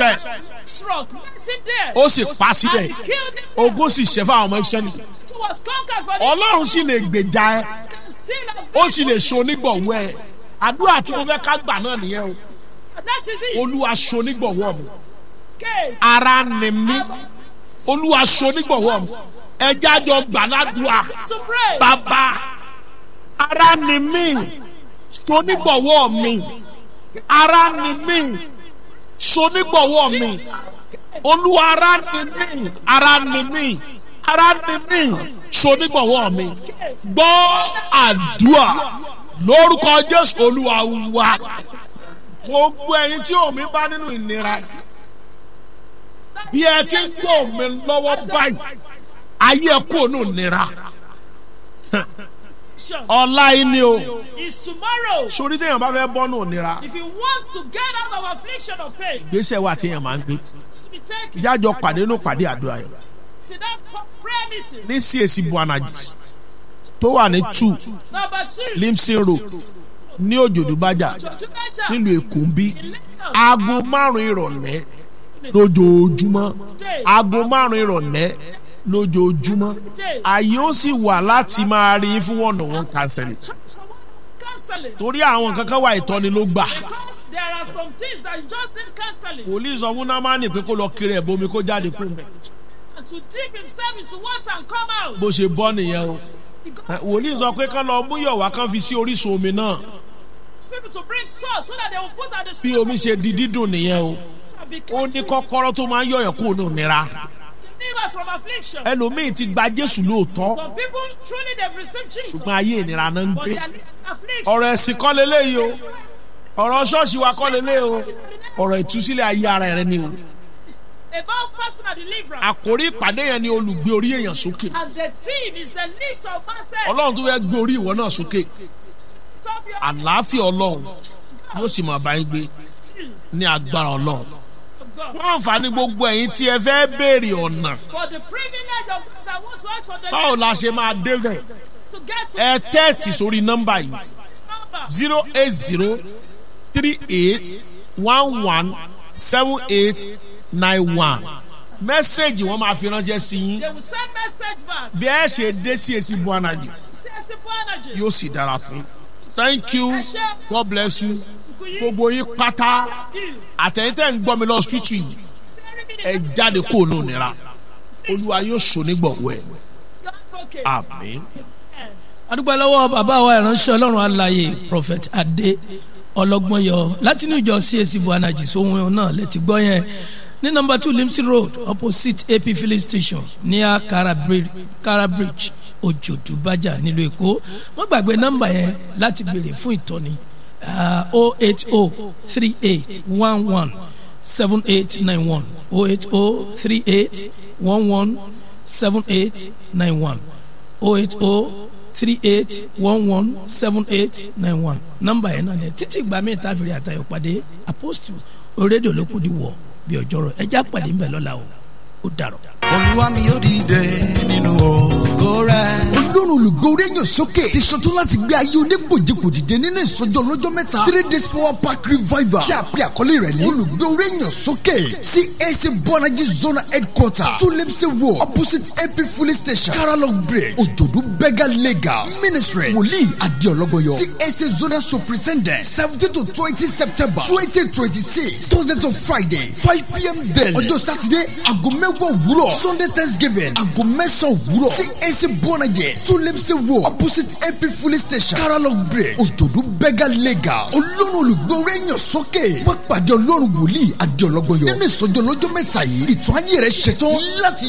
lẹ́sẹ̀ struck, mercy there. ó sì pa síbẹ̀ And he killed him there. ogun sì ṣẹ́ fún àwọn ọmọ iṣẹ́ ni It was conquered for the ọlọ́run sì lè gbèjà ẹ can still have ó sì lè ṣonígbọ̀wọ́ ẹ àdúrà tí mo fẹ́ ká gbà náà nìyẹn o That is it. olúwa ṣonígbọ̀wọ́ mi Gate. ara ni mí olúwa ṣonígbọ̀wọ́ mi ẹjẹ́ àjọ gbàládùá To pray. bàbá ara ni mí ṣonígbọ̀wọ́ mi ara ni mí ṣonígbọ̀wọ́ mi olúwa ara ni mí ara ni mí ara ni mí ṣonígbọ̀wọ́ mi gbọ́ àdúrà lórúkọ jésù olúwa wa gbogbo ẹyin tí omi bá nínú ìnira bí ẹ ti ń gbọ́ omi lọ́wọ́ báyìí ayé ẹ kúrò nínú ìnira ọ̀la yìí ni o Is tomorrow. sórí téèyàn bá fẹ́ bọ́ nínú ìnira If you want to get out of affliction or pain, gbèsè wà téèyàn máa ń gbé to be taken. jájọ pàdé nínú pàdé àdúrà yẹn See that prayer meeting. ní CAC buanaji tó wà ní two Number two. limson road ní òjòdúbájà Jojumeja. nílùú èkó ń bí In Lagos. aago márùn ìrọ̀lẹ́ lójoojúmọ́ aago márùn ìrọ̀lẹ́ lójoojúmọ́ àyè ó sì wà láti máa rí fún one on one counseling Counseling. torí àwọn kankan wà ìtọ́ni ló gbà Because there are some things that you just need counseling. wòlíì sọ fún námánì pé kó lọ kiri ẹ̀ bomi kó jáde kú mẹ́ And to dip himself into water and come out. bó ṣe bọ́ nìyẹn o He Ẹ, got wòlíì sọ pé kán lọ mú yọ̀wá kán fi sí orísun omi náà people to bring salt so that they will put at the bí omi ṣe di dídùn nìyẹn o ó ní kọ́kọ́rọ́ tó máa ń yọ̀yọ̀ kúrò nù nira Deliver us from affliction. ẹlòmíì ti gba jésù lóòótọ́ Some people truly they've received Jesus. ṣùgbọ́n ayé ìnira náà ń But gbé they are living in affliction. ọ̀rọ̀ ẹ̀sìn kọ́ leléyìí o ọ̀rọ̀ ṣọ́ọ̀ṣì wa kọ́ leléyìí o ọ̀rọ̀ ìtúsílẹ̀ ayé ara rẹ ni o About personal deliverance. àkórí ìpàdé yẹn ni olùgbé orí èèyàn sókè And the theme is the lift of myself. ọlọ́run tó fẹ́ gbé orí ìwọ náà sókè Stop your àlàáfíà ọlọ́run yóò sì máa bá yín gbé ní agbára ọlọ́run God. fún àǹfààní gbogbo ẹ̀yin tí ẹ fẹ́ béèrè ọ̀nà For the privilege of those that want to ask for the báwo la ṣe máa débẹ̀ to get to ẹ tẹ́ẹ̀sì sórí nọ́mbà yìí this number. zero eight zero three eight one one seven eight nine one mẹ́sẹ̀gì wọ́n máa fi ránṣẹ́ sí yín They will send message back. bí ẹ ṣe dé sí èsì buanaji CSC energy. yóò sì dára fún thank you god bless you gbogbo yín pátá àtẹ̀yìntẹ̀ ń gbọ́ mi lọ street yìí ẹ jáde kó o nù nira olúwa yóò sọ nígbọ̀wọ́ ẹ̀ Okay. àmín. adúpẹ́ lọ́wọ́ bàbá wa ìránṣẹ́ ọlọ́run alaye prophet adé ọlọ́gbọ́nyọ láti ní ìjọ cac buanaji sóhun náà lẹ́tí gbọ́ yẹn ní nọmba two limsey road opposite ap filling station ní kara bridge kara bridge òjòdúbájà nílùú èkó wọ́n gbàgbé nọmba yẹn láti béèrè fún ìtọ́ni o eight o three eight one one seven eight nine one o eight o three eight one one seven eight nine one o eight o three eight one one seven eight nine one nọ́mbà yẹn náà ni títí ìgbà míì tá a fìrí àtàyọ̀ pàdé apostle orédè olókùn di wọ̀ bí ọjọ́rọ̀ ẹja pàdé ńbẹ lọ́la o ó dàrọ̀. olúwa mi yóò dìde nínú ògo rẹ̀. ọlọ́run olùgbòòrè yàn sókè ti ṣetán láti gbé ayé onígbòjìgbò dìde nínú ìsọjọ́ lọ́jọ́ mẹ́ta three days power park revival tí a pè àkọlé rẹ̀ ní olùgbòòrè yàn sókè cac bọ́nájí zona headquarter tulimsi road opposite ap filling station karalong bridge òjòdú bega legal ministry wòlíì adéọlọ́gbọ̀yọ cac zona superintendent seventeen to twenty september twenty twenty six thursday to friday five pm daily ọjọ́ sátidé aago mẹ́wàá òwúrọ̀ sunday thanksgiving aago mẹ́sàn-án òwúrọ̀ cac bọ́nájí tulimsi road opposite ap filling station karalong bridge òjòdú bega legal olórun olùgbòòrè yàn sókè wọ́n pàdé ọlọ́run wòlíì adéọlọ́gbọ̀yọ nínú ìsọjọ́ lọ́jọ́ mẹ́ta yìí ìtàn ayé rẹ̀ ṣetán láti